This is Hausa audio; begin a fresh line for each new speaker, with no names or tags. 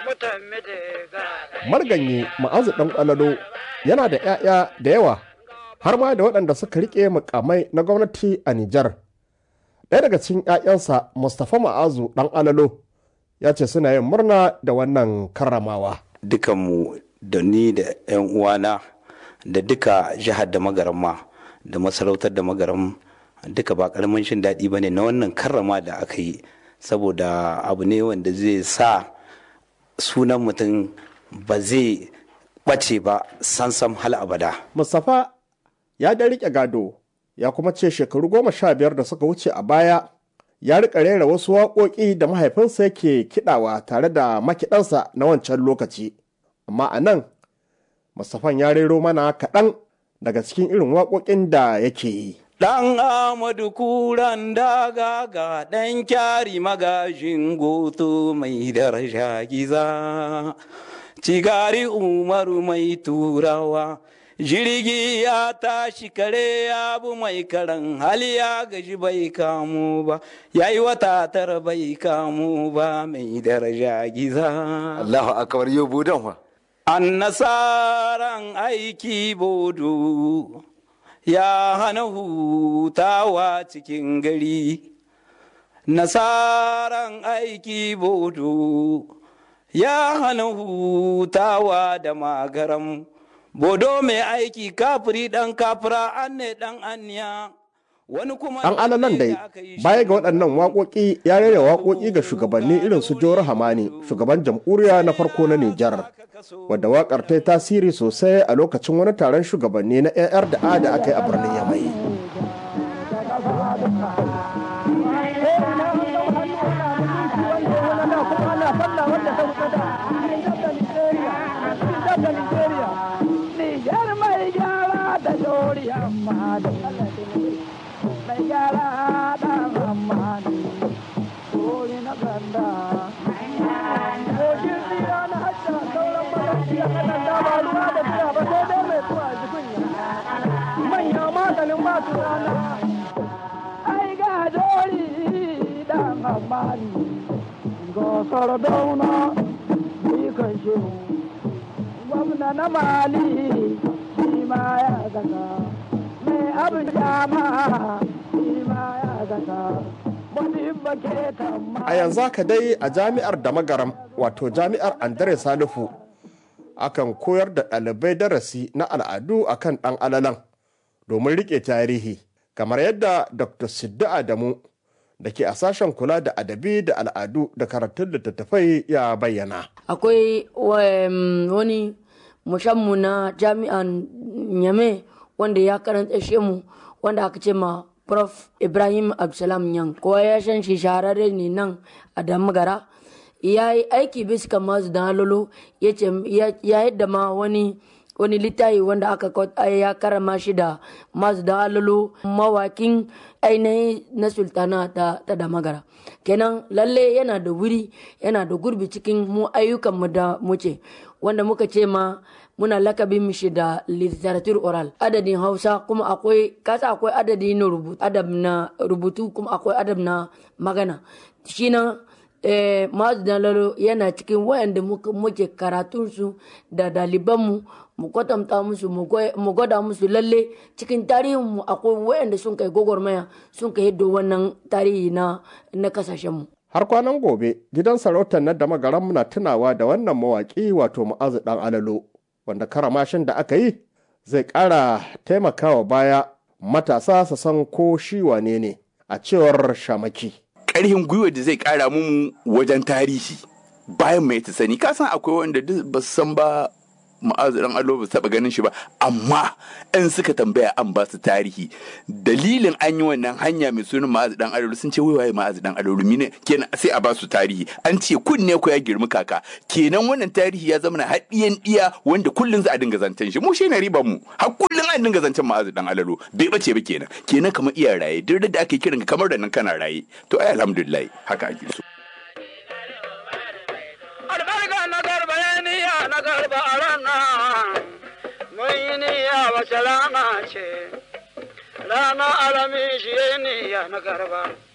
marganyi ma'azu ɗan ƙwalalo yana da 'ya'ya da yawa har ma da waɗanda suka riƙe mukamai na gwamnati a Nijar. Ɗaya daga cikin 'ya'yansa Mustapha Ma'azu ɗan alalo ya ce suna yin murna da wannan karramawa.
Dukanmu da ni da 'yan uwana da duka jihar da magaramma da masarautar da magaram duka ba ƙaramin shin daɗi ba ne na wannan karrama da aka yi saboda abu ne wanda zai sa sunan mutum ba zai ɓace ba sansam hal abada.
Mustapha ya da riƙe gado ya kuma ce shekaru goma sha biyar da suka wuce a baya ya riƙa rera wasu waƙoƙi da mahaifinsa yake kiɗawa tare da makiɗansa na wancan lokaci. Amma a nan, Mustapha ya rero mana kaɗan daga cikin irin waƙoƙin da yake yi.
Ɗan Amadu kuran daga ga ɗan kyari magajin goto mai daraja giza, cigari umaru mai turawa, jirgi ya tashi kare ya bu mai karan hali ya gaji bai kamu ba, ya yi wata tara bai kamu ba mai daraja giza.
Allahu akbar yau budan wa.
An nasaran aiki bodo. ya hana hutawa cikin gari nasaran aiki bodo ya hana hutawa da magaram bodo mai aiki kafiri dan kafira an ne dan aniya wani kuma
Ɗan alalan dai baya ga waɗannan waƙoƙi ya rera waƙoƙi ga shugabanni irin su Jawar Hamani shugaban jamhuriya na farko na Nijar wadda waƙar ta yi tasiri sosai a lokacin wani taron shugabanni na AR da A da aka yi a birnin Yamai.
Nijar mai gyara da shori amma da mai gyara da amma ne shori na ganda Gogin tsira na hajja sauran magajiya kanan dama ruwa da tsira ba sai dai mai tuwa jikunya manya maganin ba su rana ai ga jori dan amma ne gosar dauna ni kan shehu gwamna na mali shi ma ya zaka mai abin jama shi ma ya zaka
A yanzu haka dai a jami'ar da magaram wato jami'ar Andre Salifu akan koyar da ɗalibai darasi na al'adu akan ɗan alalan domin riƙe tarihi kamar yadda Dr. Siddu Adamu da ke a sashen kula da adabi da al'adu da karatun littattafai ya bayyana.
Akwai wani mushammu na jami'an Nyame wanda ya karanta mu wanda aka ce ma Prof. Ibrahim Absalam Yan kowa ya san shi shahararre ne nan a Damagara. Ya yi aiki bisa masu da halolo ya yadda ma wani wani littafi wanda aka ya karama shi da masu da halolo mawakin ainihin na sultana ta, ta damagara kenan lalle yana da wuri yana da gurbi cikin mu ayyukan mu da muce wanda muka ce ma muna lakabin mishi da literature oral adadin hausa kuma akwai kasa akwai adadi na rubutu adab na rubutu kuma akwai adab na magana shi na eh, masu dalalo yana cikin wayanda muke karatunsu da dalibanmu mu kwatanta musu mu gwada musu lalle cikin tarihinmu akwai wayanda sun kai gwagwarmaya sun kai yadda wannan tarihi na na kasashenmu
har kwanan gobe gidan sarautar na da magaran muna tunawa da wannan mawaƙi wato ma'azu dan alalo wanda karamashin da aka yi zai ƙara taimakawa baya matasa su san ko shi wane ne a cewar shamaki.
Ƙarhin gwiwa da zai ƙara mu wajen tarihi bayan mai ta sani kasan akwai wanda duk ba su san ba ma'azu dan alo ba su taɓa ganin shi ba amma in suka tambaya an ba su tarihi dalilin an yi wannan hanya mai sunan ma'azu dan alo sun ce wai waye ma'azu dan alo mine kenan sai a ba su tarihi an ce kunne ko ya girmi kaka kenan wannan tarihi ya zama na haɗiyan ɗiya wanda kullun za a dinga zancen shi mu shi ne riban mu har kullun an dinga zancen ma'azu dan alalo bai bace ba kenan kenan kamar iya raye duk da ake kiran kamar da nan kana raye to ai alhamdulillah haka ake so
albarka na garba ya niya na garba a ranar mun yi niyya wace rana ce rana alami shi ya niya na garba